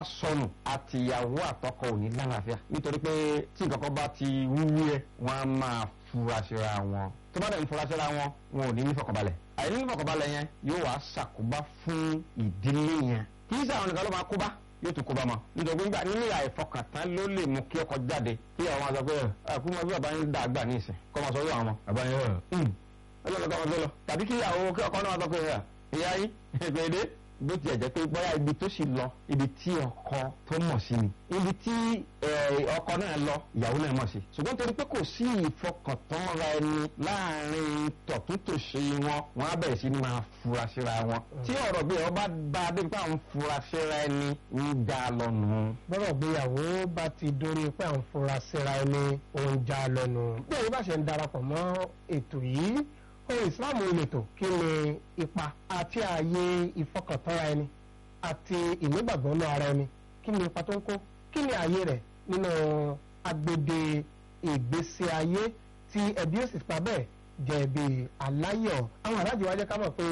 sọnù àtìyàwó àtọkọ ò ní lálàáfíà nítorí pé tí nǹkan kan bá ti wúwú ẹ wọn á máa fura síra wọn tó bá dẹ̀ ń fura síra wọn wọn ò ní ní fọkànbalẹ̀ àìní ní fọkànbalẹ̀ yẹn yóò wá ṣàkóbá fún ìdílé yẹn kì í sáwọn nìkan ló máa kóbá yóò tún kóbá mọ́ nítorí nígbà nílé àìfọkàntán ló lè mú kí ọkọ jáde kí àwọn máa sọ pé ẹ kú mọ bí bàbá yín dàgbà ní ìsìn kọ́ máa sọ yóò àwọn ọmọ bàbá yín rẹ̀ ọlọ́run kọ́ máa tó lọ tàbí kí ìyàwó kí ọkọ náà sọ pé ìyá yín ìgbèdé bó tiẹ̀ jẹ́ pé bóyá ibi tó sì lọ ibi tí ọkọ tó mọ̀ sí ni ibi tí ọkọ náà lọ ìyàwó náà mọ̀ sí ṣùgbọ́n torí pé kò sí ìfọkàntánra ẹni láàrin tọ̀túntòṣe wọn wọn á bẹ̀rẹ̀ sí ní máa fura síra wọn tí ọ̀rọ̀ bí ọba bá dé pé àwọn fura síra ẹni ń já lọ́nu. bọ́rọ̀ gbéyàwó bá ti dórí pé à ń fura síra ẹni ó ń já lọ́nu. bí èyí bá ṣe ń darapọ̀ mọ́ ètò yìí ohun ìsìláàmù ìletò kí ni ipa àti ààyè ìfọkàntánra ẹni àti ìnígbàgbọ́ náà ara ẹni kí ni ipa tó ń kó kí ni ààyè rẹ̀ nínú agbede ìgbésí ayé tí ẹbí ó sì pa bẹ́ẹ̀ jẹ́ ẹbí aláyọ̀ àwọn aláàjì wa jẹ́ ká mọ̀ pé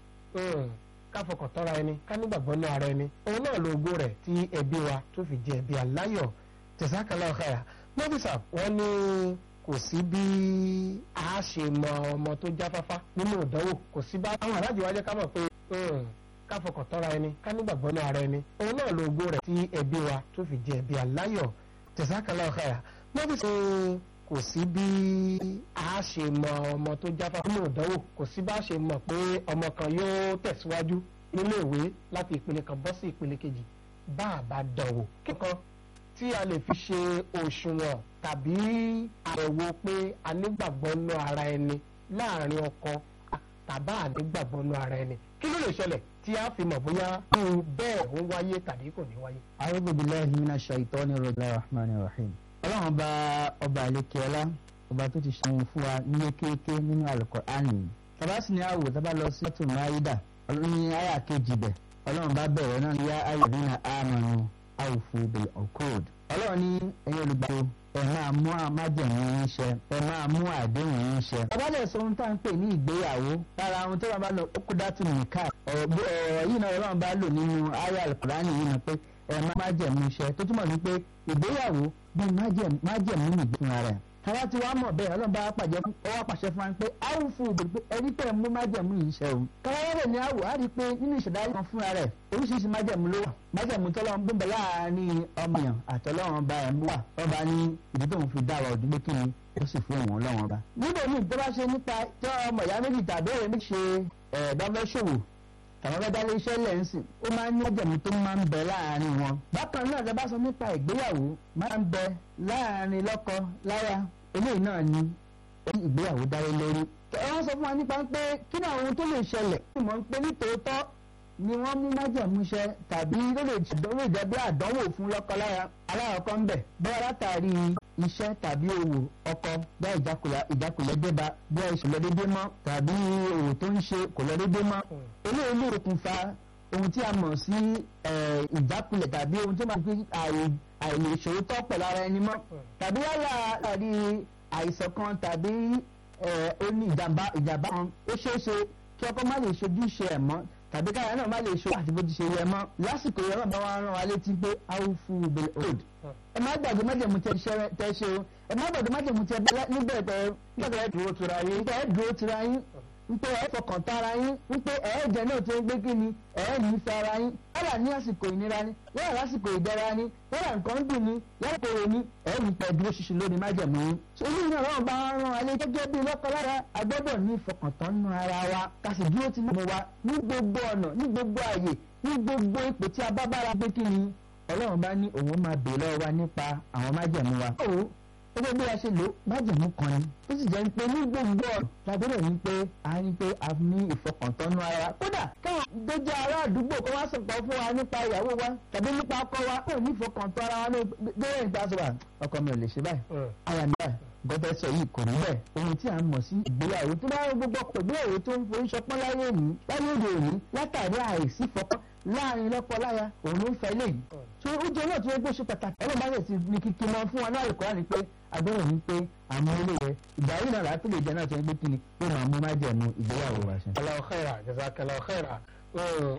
ká fọkàntánra ẹni ká nígbàgbọ́ náà ara ẹni òun náà lo ògo rẹ̀ tí ẹbí wa tó fi jẹ́ ẹbí aláyọ̀ jazakallahu khaira mọ́físà wọ́n ní kò sí bí a ṣe mọ ọmọ tó jáfáfá nínú ìdánwò kò sí bá àwọn aláàjì wa jẹ́ ká mọ̀ pé ká fọkàn tọ́ra ẹni ká nígbàgbọ́ náà ara ẹni òun náà lo ògo rẹ̀ tí ẹbí wa tó fi jẹ́ ẹbí aláyọ̀ jazakallahu khaira mọ́bí sọ kò sí bí a ṣe mọ ọmọ tó jáfáfá nínú ìdánwò kò sí bá a ṣe mọ̀ pé ọmọ kan yóò tẹ̀síwájú nílé ìwé láti ìpele kan bọ́ sí ìpele kejì bá a bá dánwò kíkan tí a lè fi ṣe òṣùwọ̀n tàbí àyẹ̀wò pé a nígbàgbọ́ nú ara ẹni láàrin ọkọ tàbá ànígbàgbọ́ nú ara ẹni kí ló lè ṣẹlẹ̀ tí a fi mọ̀ bóyá irú bẹ́ẹ̀ ń wáyé tàbí kò ní wáyé. a'udhu billahi minash shaitani rahmanir rahim. ọlọ́run bá ọba àlekèọ́lá ọba tó ti ṣe fún wa nílé kéèké nínú Al-Qur'ani. tabasi ni àwò tábà lọ sí ọtún máyídà ní àyà kejì bẹ̀ ọlọ́run bá bẹ̀rẹ̀ náà yá ayyuhallazina amanu awfu bil uqud ọlọ́run ní ẹ̀yin olùgbàdo ẹ máa mú àmájẹ̀mú yín ṣẹ ẹ máa mú àdéhùn yín ṣẹ. abájọ sọ ohun tá à ń pè ní ìgbéyàwó lára ohun tó bá lọ ókú dátù nìka ọ̀rọ̀ yìí náà ọlọ́run bá lò nínú ayé alukurani yìí náà pé ẹ máa májẹ̀mú ṣẹ tó túmọ̀ sí pé ìgbéyàwó bíi májẹ̀mú nìgbé fúnra rẹ̀ tàwa tí wàá mọ̀ bẹ́ẹ̀ ọlọ́run bá pàjẹ́ ọwọ́ pàṣẹ fún wa pé áwùfù òdòdó ẹni tẹ̀ mú májẹ̀mú yìí ṣe o. káwáwárẹ̀ ni àwò á rí i pé nínú ìṣẹ̀dá kan fúnra rẹ̀ oríṣiríṣi májẹ̀mú ló wà májẹ̀mú tọ́lọ́run bí bẹ̀rẹ̀ láàárín ọmọyàn àtọ́lọ́run ọba ẹ̀ mú wà ọba ní ìdí tóun fi dá wa òdúgbò kí ni ó sì fún òun ọlọ́run ọba. níbo ni ìjọba ṣe nípa tí ọmọ ìyá méjì tàbí ẹ̀rẹ́ méjì ṣe ẹ̀ẹ́dọ́fẹ́ṣòwò tàwọn bá dálé iṣẹ́ lẹ́ǹsìn ó máa ń ní ọ̀jẹ̀mú tó máa ń bẹ láàárín wọn. bákan náà ṣe bá sọ nípa ìgbéyàwó máa ń bẹ láàárín lọ́kọ láya eléyìí náà ni ìgbéyàwó dáwé lórí. wọ́n sọ fún wa nípa pé kí ni àwọn ohun tó lè ṣẹlẹ̀ tí mò ń pe ní tòótọ́ ni wọ́n mú májàmúṣẹ tàbí ló lè ṣèdánwò jẹ́ bí àdánwò fún lọ́kọláya aláwọ̀kọ́ ń bẹ̀ bóyá látàrí iṣẹ́ tàbí òwò ọkọ bá ìjákulẹ̀ débá bóyá ìṣòlẹ̀ dédé mọ́ tàbí òwò tó ń ṣe kò lọ dédé mọ́ eléyìí lè okùnfà ohun tí a mọ̀ sí ìjákulẹ̀ tàbí ohun tí wọ́n máa fi àìlè ìṣòro tọ́ pẹ̀lú ara ẹni mọ́ tàbí yálà àrí àìsàn kan tàbí ó ní ìjàmbá ìjàmbá kan ó ṣeé ṣe kí ọkọ má lè ṣojúṣe ẹ̀ mọ́ tàbí káyà náà má lè ṣe àti bó ti ṣe yẹ mọ́ lásìkò yẹn náà bá wá rán wa létí pé awufu bil old ẹ má gbàgbé májèmú tẹ ṣe o ẹ má gbàgbé májèmú tẹ níbẹ̀ tẹ nígbà ẹ dúró tura yín nígbà ẹ dúró tura yín wípé ẹ fọkàn tara yín wípé ẹ jẹ náà tó ń gbé kí ni ẹ ní fẹ́ ara yín yálà ní àsìkò ìnira ni yálà lásìkò ìdẹ̀ra ni yálà nǹkan dùn ni yálà kòrò ni ẹ ní pẹ́ dúró ṣinṣin lórí májẹ̀mú yín. sórí iná náà bá rán alẹ́ gẹ́gẹ́ bí lọ́kọlára agbọ́dọ̀ ní ìfọkàntán nù ara wa ká sì dúró ti mọ̀ wa ní gbogbo ọ̀nà ní gbogbo àyè ní gbogbo ipò tí a bá bára gbé kí ni ọlọ́run bá ní òun máa bèèrè lọ́wọ́ wa nípa àwọn májẹ̀mú wa gẹ́gẹ́ bí a ṣe lò májèmú kan ni ó sì jẹ́ pé ní gbogbo ọ̀rọ̀ lágbọ́dọ̀ ní pé a ní pé a ní ìfọkàntánú ara wa kódà káwọn gbẹ́jẹ́ ará àdúgbò kó wá sọ̀tọ̀ fún wa nípa ìyàwó wa tàbí nípa ọkọ wa kó ní ìfọkàntán ara wa ní bẹ́ẹ̀ nípa sọ wa ọkọ mi ò lè ṣe báyìí aya mi báyìí gọ́tẹ́ sọ yìí kò rí bẹ́ẹ̀ ohun tí a mọ̀ sí ìgbéyàwó tó bá gbogbo ọkọ̀ ìgbéyàwó tó ń forí ṣọpọ́n láyé òní láyé òde òní látàrí àìsí fọkàn láàrin lọ́kọ-láya òun ló ń fa eléyìí tó ó jẹ́ náà tó yẹ kó ṣe pàtàkì ọlọ́run bá yẹ ti ní kíkí mọ́ fún wa náà àlùkò ni pé agbọ́dọ̀ ní pé àmọ́ ilé yẹ ìgbà yìí náà láti lè jẹ́ náà tó yẹ pé kí ni pé màá mú má jẹ̀mú ìgbéyàwó wa ṣe. Allahu khaira jazakallahu khaira